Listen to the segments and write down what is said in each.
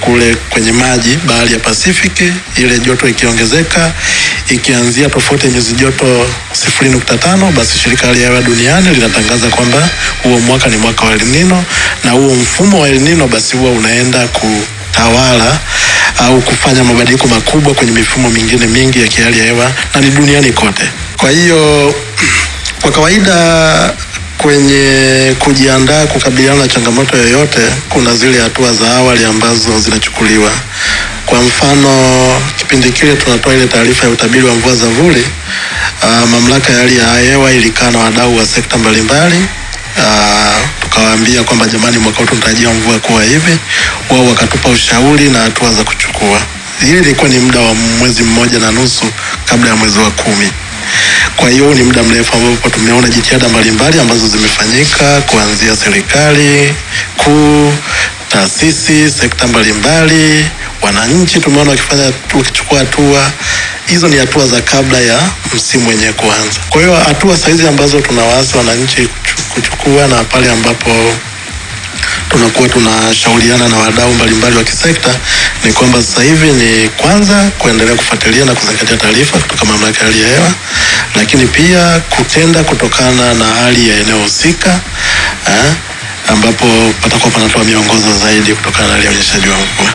kule kwenye maji bahari ya Pasifiki, ile joto ikiongezeka ikianzia tofauti ya nyuzi joto sifuri nukta tano basi shirika la hali ya hewa duniani linatangaza kwamba huo mwaka ni mwaka wa El Nino, na huo mfumo wa El Nino basi huwa unaenda kutawala au kufanya mabadiliko makubwa kwenye mifumo mingine mingi ya kihali ya hewa na ni duniani kote. Kwa hiyo kwa kawaida kwenye kujiandaa kukabiliana na changamoto yoyote, kuna zile hatua za awali ambazo zinachukuliwa. Kwa mfano, kipindi kile tunatoa ile taarifa ya utabiri wa mvua za vuli, uh, mamlaka ya hali ya hewa ilikaa na wadau wa sekta mbalimbali uh, tukawaambia kwamba jamani, mwaka huu tunatarajia mvua kuwa hivi. Wao wakatupa ushauri na hatua za kuchukua. Hili ilikuwa ni muda wa mwezi mmoja na nusu kabla ya mwezi wa kumi. Kwa hiyo ni muda mrefu ambapo tumeona jitihada mbalimbali ambazo zimefanyika kuanzia serikali kuu, taasisi, sekta mbalimbali, wananchi tumeona wakifanya wakichukua hatua. Hizo ni hatua za kabla ya msimu wenyewe kuanza. Kwa hiyo hatua sahizi ambazo tunawaasa wananchi kuchukua na pale ambapo tunakuwa tunashauriana na wadau mbalimbali wa kisekta ni kwamba sasa hivi ni kwanza kuendelea kufuatilia na kuzingatia taarifa kutoka mamlaka ya hali ya hewa, lakini pia kutenda kutokana na hali ya eneo husika eh, ambapo patakuwa panatoa miongozo zaidi kutokana na hali ya unyeshaji wa mvua.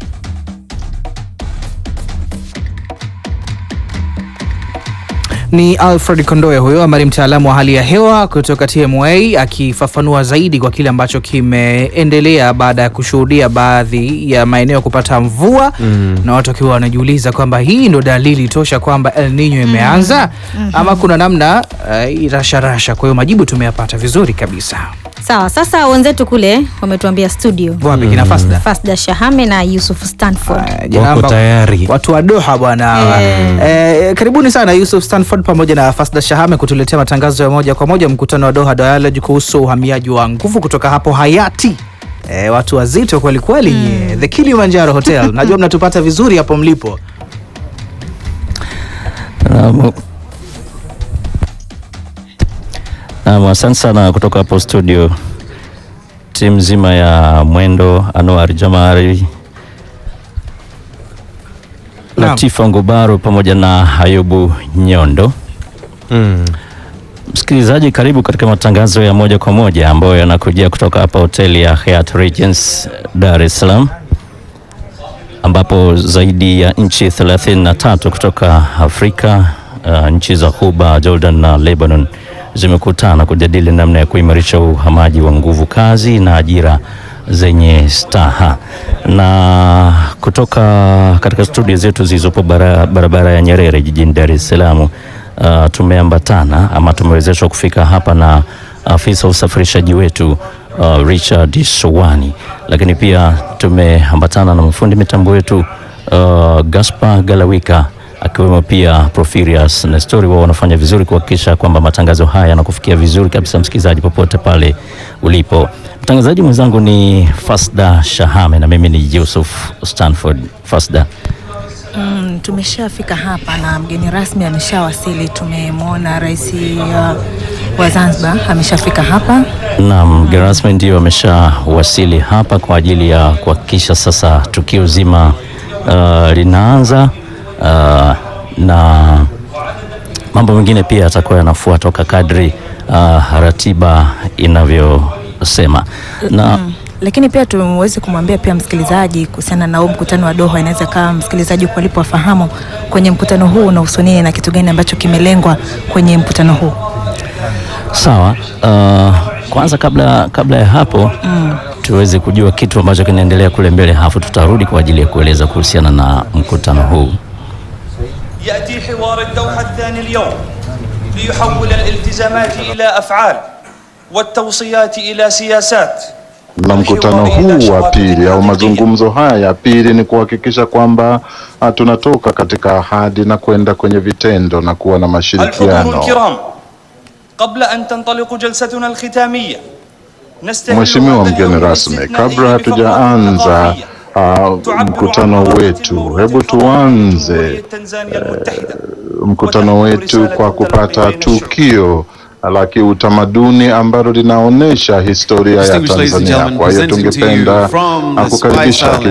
Ni Alfred Kondoe huyo ambaye ni mtaalamu wa hali ya hewa kutoka TMA akifafanua zaidi kwa kile ambacho kimeendelea baada ya kushuhudia baadhi ya maeneo kupata mvua mm. na watu wakiwa wanajiuliza kwamba hii ndo dalili tosha kwamba El Nino imeanza mm. ama kuna namna uh, irasharasha. Kwa hiyo majibu tumeyapata vizuri kabisa. Sawa, sasa wenzetu kule wametuambia studio Wapi kina Fasda? Fasda Shahame na Yusuf Stanford. Uh, jina Wako amba- tayari. watu wa Doha bwana hawa. Eh, karibuni sana Yusuf Stanford pamoja na Fasda Shahame kutuletea matangazo ya moja kwa moja mkutano wa Doha Dialogue kuhusu uhamiaji wa nguvu kutoka hapo Hayati. Eh, watu wazito kweli kweli nyie. The Kilimanjaro Hotel. Najua mnatupata vizuri hapo mlipo. Naam. Naam, asante sana kutoka hapo studio, timu nzima ya Mwendo, Anwar Jamari, Naam. Latifa Ngubaro pamoja na Ayubu Nyondo. Msikilizaji, karibu katika matangazo ya moja kwa moja ambayo yanakujia kutoka hapa hoteli ya Hyatt Regency Dar es Salaam ambapo zaidi ya nchi 33 kutoka Afrika, uh, nchi za Ghuba, Jordan na Lebanon zimekutana kujadili namna ya kuimarisha uhamaji wa nguvu kazi na ajira zenye staha. Na kutoka katika studio zetu zilizopo bara- barabara ya Nyerere jijini Dar es Salaam, uh, tumeambatana ama tumewezeshwa kufika hapa na afisa usafirishaji wetu uh, Richard Sowani, lakini pia tumeambatana na mfundi mitambo wetu uh, Gaspar Galawika akiwemo pia Profirius Nestori, wao wanafanya vizuri kuhakikisha kwamba matangazo haya yanakufikia vizuri kabisa, msikilizaji popote pale ulipo. Mtangazaji mwenzangu ni Fasda Shahame na mimi ni Yusuf Stanford. Fasda, Mm, tumeshafika hapa na mgeni rasmi ameshawasili. Tumemwona rais uh, wa Zanzibar ameshafika hapa. Naam, mgeni rasmi ndio ameshawasili hapa kwa ajili ya kuhakikisha sasa tukio zima uh, linaanza uh, na mambo mengine pia yatakuwa yanafuata kwa kadri uh, ratiba inavyosema na Mm. Lakini pia tumeweze kumwambia pia msikilizaji kuhusiana na huu mkutano wa Doha. Inaweza kama msikilizaji huko alipo afahamu kwenye mkutano huu unahusu nini na kitu gani ambacho kimelengwa kwenye mkutano huu. Sawa. Uh, kwanza kabla, kabla ya hapo tuweze kujua kitu ambacho kinaendelea kule mbele, halafu tutarudi kwa ajili ya kueleza kuhusiana na mkutano huu. يأتي حوار الدوحة الثاني اليوم ليحول الالتزامات إلى أفعال والتوصيات إلى سياسات na mkutano huu wa pili au mazungumzo haya ya pili ni kuhakikisha kwamba ah, tunatoka katika ahadi na kwenda kwenye vitendo na kuwa na الحضور mashirikiano. الكرام قبل أن تنطلق جلستنا الختامية نستهل Mheshimiwa هذا mgeni اليوم rasmi, الاستثنائي kabla بفقرة hatujaanza إضافية ah, تعبر mkutano عن قرارة wetu, المرور hebu الفضائي tuanze لجمهورية تنزانيا المتحدة mkutano wetu kwa kupata tukio la kiutamaduni ambalo linaonyesha historia ya Distinguished ladies and Tanzania. gentlemen, Kwa hiyo presenting to you tungependa from ah, the Spice kukaribisha Islands